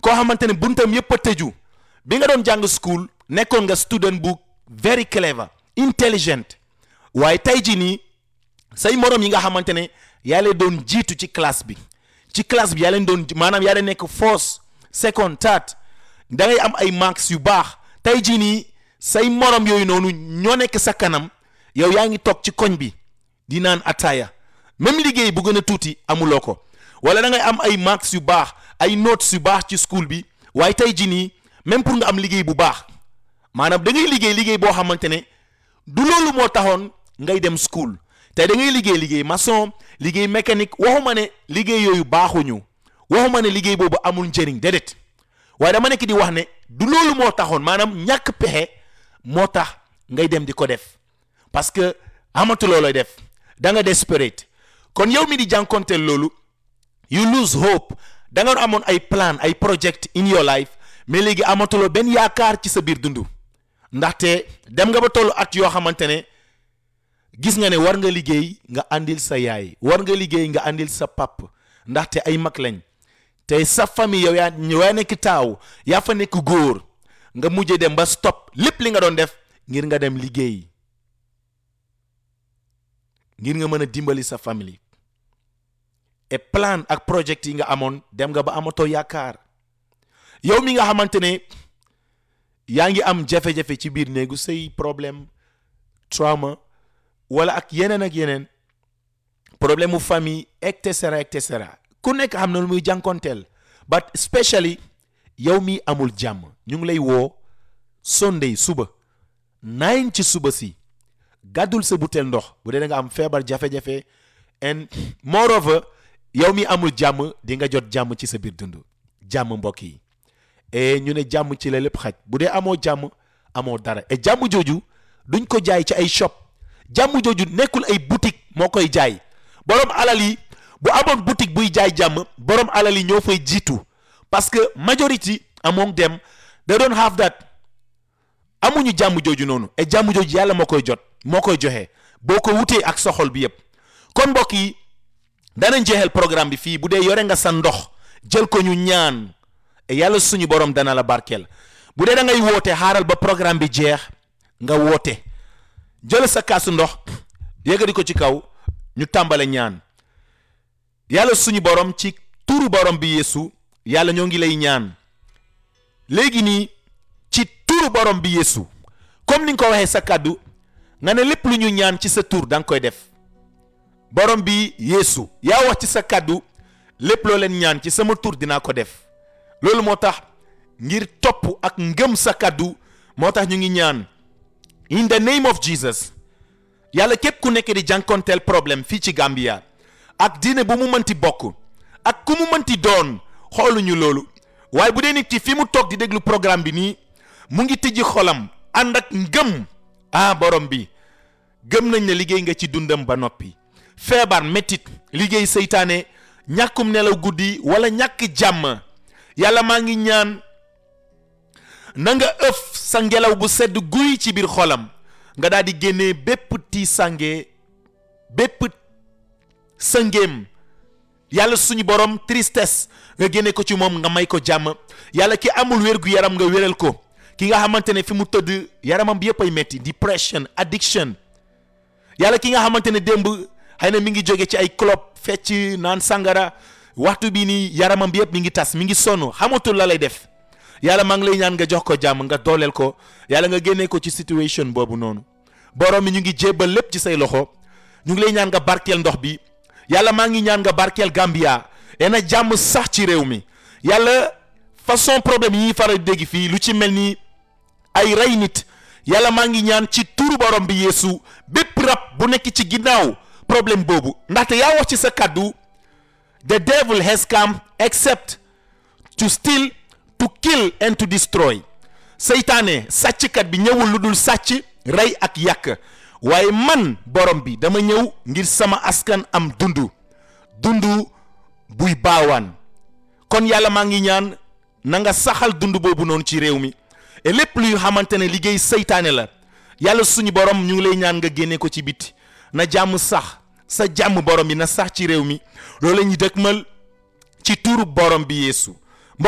koo xamante ne buntam yëpp a tëju bi nga doon jàng school nekkoon nga student bu very clever intelligent waaye tey jii nii say morom yi nga xamante ne yaa leen doon jiitu ci classe bi ci classe bi yaa leen doon maanaam yaa leen nekk first second third da ngay am ay marks yu baax tey jii nii say morom yooyu noonu ñoo nekk sa kanam yow yaa ngi toog ci koñ bi di naan ataaya même liggéey bu gën a tuuti amuloo ko wala da ngay am ay marks yu baax ay notes yu baax ci school bi waaye tey jii nii même pour nga am liggéey bu baax maanaam da ngay liggéey liggéey boo xamante ne du loolu moo taxoon ngay dem school tey da ngay liggéey liggéey maçon liggéey mécanique waxuma ne liggéey yooyu baaxuñu waxuma ne liggéey boobu amul njëriñ déedéet waaye dama nekk di wax ne du loolu moo taxoon maanaam ñàkk pexe moo tax ngay dem di ko def parce que amatuloo looy def da nga desperate kon yow mi di jànkonteel loolu you lose hope da nga amoon ay plan ay project in your life mais léegi amatuloo benn yaakaar ci sa biir dund ndaxte dem nga ba tollu at yoo xamante ne gis nga ne war nga liggéey nga àndil sa yaay war nga liggéey nga àndil sa pap ndaxte ay mag lañ te sa famille yow yaa yaa nekk taaw yaa fa nekk góor nga mujje dem ba stop lépp li nga doon def ngir nga dem liggéey ngir nga mën a dimbali sa famille et plan ak project yi nga amoon dem nga ba amatoo yaakaar yow mi nga xamante ne yaa ngi am jafe-jafe ci biir néegu say problème trauma wala ak yeneen ak yeneen problème mu famille et cetera et cetera ku nekk xam na lu muy jànkonteel but especially yow mi amul jàmm ñu ngi lay woo Sunday suba nine ci suba si gàddul sa butéel ndox bu dee da nga am feebar jafe-jafe and moreover yow mi amul jàmm di nga jot jàmm ci sa biir dund jàmm mbokk yi et ñu ne jàmm ci la lépp xaj bu dee amoo jàmm amoo dara et jàmm jooju duñ ko jaay ci ay shop jàmm jooju nekkul ay boutique moo koy jaay borom alal yi bu amoon boutique buy jaay jàmm borom alal yi ñoo fay jiitu parce que majority among them they don't have that amuñu jàmm jooju noonu et jàmm jooju yàlla moo koy jot moo koy joxe boo ko wutee ak soxol bi yépp kon mbokk yi danañ jeexal programme bi fii bu dee yore nga sa ndox jël ko ñu ñaan et yàlla suñu borom dana la barkeel bu dee da ngay woote xaaral ba programme bi jeex nga woote jël sa kaasu ndox yëgadi ko ci kaw ñu tàmbale ñaan yàlla suñu borom ci turu borom bi yeesu yàlla ñoo ngi lay ñaan léegi nii ci turu borom bi yeesu comme ni nga ko waxee sa kàddu nga ne lépp lu ñu ñaan ci sa tur da nga koy def borom bi yeesu yaa wax ci sa kàddu lépp loo leen ñaan ci sama tur dinaa ko def loolu moo tax ngir topp ak ngëm sa kàddu moo tax ñu ngi ñaan in the name of Jesus yàlla képp ku nekk di jànkonteel problème fii ci Gambia ak diine bu mu mënti bokk ak ku mu mënti doon xooluñu loolu waaye bu dee nit ki fi mu toog di déglu programme bi nii mu ngi tijji xolam ànd ak ngëm ah borom bi gëm nañ ne liggéey nga ci dundam ba noppi feebar métit liggéey seytaane ñàkkum nelaw guddi wala ñàkk jàmm yàlla maa ngi ñaan na nga ëf sa ngelaw bu sedd guy ci biir xolam nga daal di génnee bépp tiisange bépp sëngéem yàlla suñu borom tristesse nga génne ko ci moom nga may ko jàmm yàlla ki amul wér gu yaram nga wéral ko ki nga xamante ne fi mu tëdd yaramam bi yëpp ay metti depression addiction yàlla ki nga xamante ne démb xëy na mi ngi jóge ci ay club fecc naan sangara waxtu bi nii yaramam bi yëpp mi ngi tas mi ngi sonn xamatul la lay def yàlla maa ngi lay ñaan nga jox ko jàmm nga dooleel ko yàlla nga génnee ko ci situation boobu noonu borom mi ñu ngi jébbal lépp ci say loxo ñu ngi lay ñaan nga barkeel ndox bi yàlla maa ngi ñaan nga barkeel Gambia na jàmm sax ci réew mi yàlla façon problème yi ñuy faral di dégg fii lu ci mel ni ay rey nit yàlla maa ngi ñaan ci turu borom bi yeesu bépp rab bu nekk ci ginnaaw problème boobu ndaxte yaa wax ci sa kàddu the devil has come except to steal to kill and to destroy seytaane sàcckat bi ñëwul lu dul sàcc rey ak yàq waaye man borom bi dama ñëw ngir sama askan am dundu dundu buy baawaan kon yàlla maa ngi ñaan na nga saxal dund boobu noonu ci réew mi et lépp luy xamante ne liggéey seytaane la yàlla suñu borom ñu ngi lay ñaan nga génne ko ci biti na jàmm sax sa jàmm borom bi na sax ci réew mi loolu la ñuy dëkkmal ci tuuru borom bi yeesu